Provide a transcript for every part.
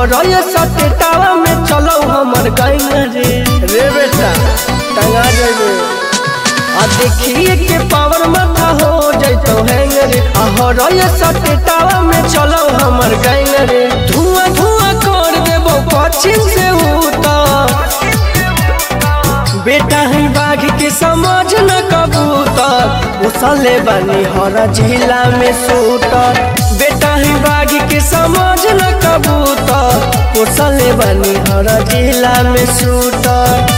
हरय सटेटावा में चलो हमर गैन रे रे बेटा टंगा जेबे आ देखिए के पावर माथा हो जैतो हैंग रे आ हरय सटेटावा में चलो हमर गैन रे धुआं धुआं कर देबो पश्चिम से उतर बेटा है बाघ के समझ न कबूतर उसले बनी हर जिला में सूटर बेटा है बाघ के समझ न कबूतर उसले बनी हर जिला में सूटर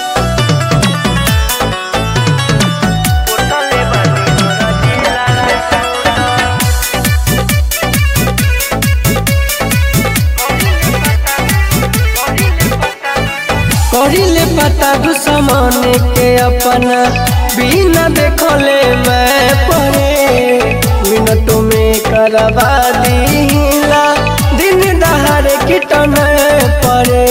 करिले पता दुश्मन के अपना बिना देखले मैं परे मिनटों में करवा दीला दिन दहाड़ किटन परे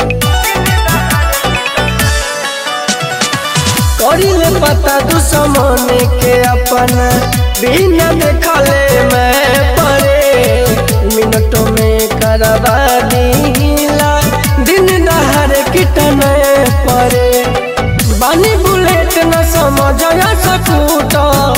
करिले पता दुश्मन के अपना बिना देखले मैं परे मिनटों में करवा दीला दिन दहाड़ किटन परे बानी बुलेट न समझ सकूट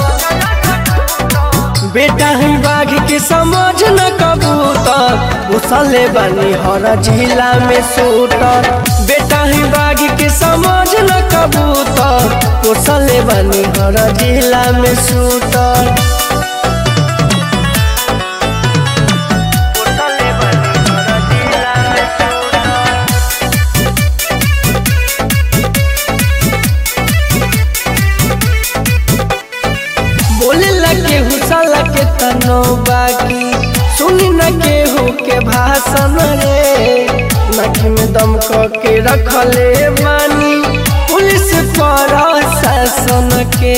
बेटा है बाघ के समझ न कबूतर उसले बनी हर जिला में सूटर बेटा है बाघ के समझ न कबूतर उसले बनी हर जिला में सूटर बोले लगे हुसला के तनो बाकी सुनी न केहू के भाषण रे नखी में दम के रखले मानी पुलिस पर शासन के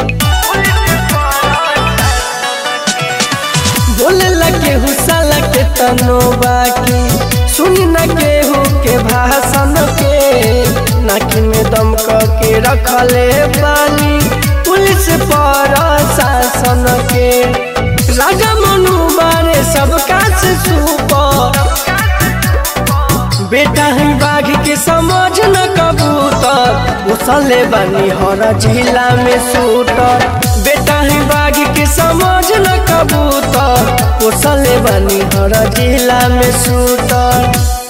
बोले लगे हुसला के तनो बाकी सुनी न केहू के भाषण के नाकी में दम के रखले बानी पुलिस पर शासन के राजा मनु मारे सबका से सुपर बेटा है बाघ के समझ न कबूतर उसले बनी हर जिला में सूटर बेटा है बाघ के समझ न कबूतर उसले बनी हर जिला में सूटर